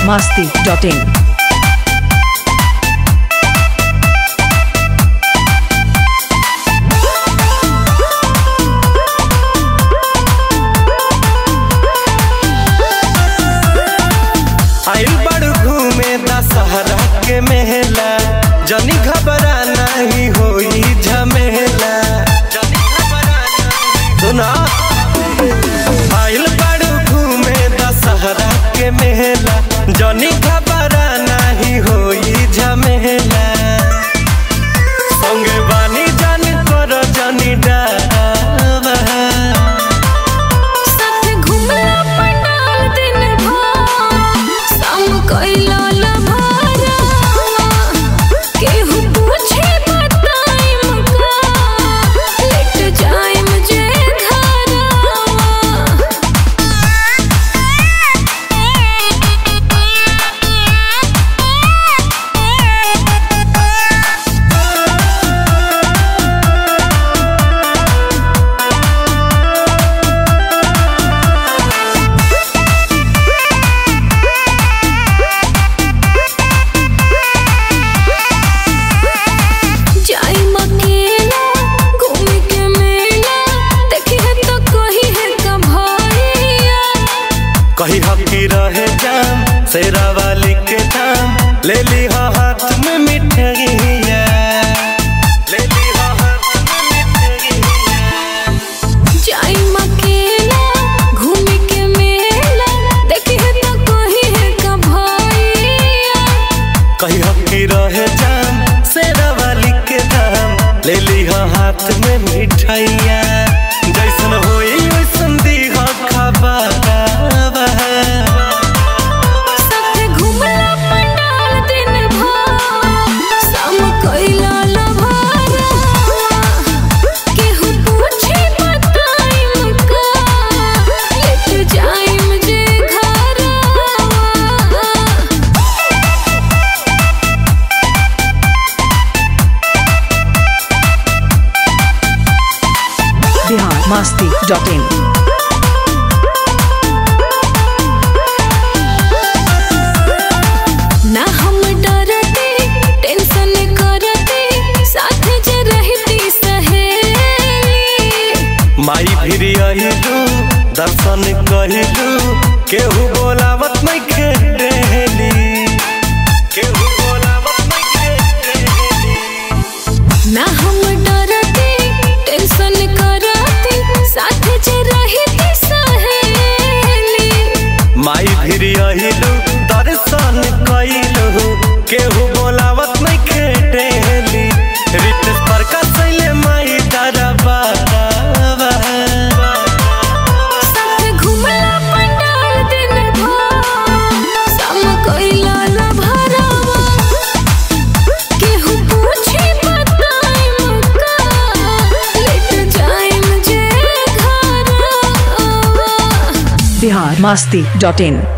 masti.in. आइल बड़ घूमे दशहरा के मेला जनी घबरा नहीं होई झमेला सुना आइल बड़ घूमे दशहरा के मेला जनी घबरा नहीं होई झमेला संगे बानी जान कर जनी डावा साथे घुमला पंडाल दिन भर शाम कइला लभारा केहू पूछे बताइम का लेट जाइम जे घरवा जाई मकेला घूम के मेला देखी है तो कही है का भैया कही हकी रहे जाम शेरा वाली के दाम ले ली हा हाथ में मिठाइया ले ली हा हाथ में मिठाइया जाई मकेला घूम के मेला देखी है तो कही है का भैया कही हकी रहे जाम शेरा वाली के दाम ले ली हा हाथ में मिठाइया जैसन होई वैसन दी हा खबर साथे घुमला पंडाल दिन भर शाम कइला लभारा केहू पूछे बताइम का लेट जाइम जे घरवा Bihar masti.in. ना हम डरते टेंशन करते साथ जे रहती सहेली माई फिर अहिलू दर्शन कहिलू केहू बोलावत नहीं खेली केहू बोलावत नहीं खेली ना हम डरते टेंशन करते साथ जे रहती सहेली माई फिर अहिलू दर्शन कहिलू केहू बोलावत नहीं खेली रितेश पर कसैले माई दरबार साथ घुमला पंडाल दिन भर शाम कइला लभारावा केहू पूछे बताइम का लेट जाइम जे घरवा Bihar masti.in.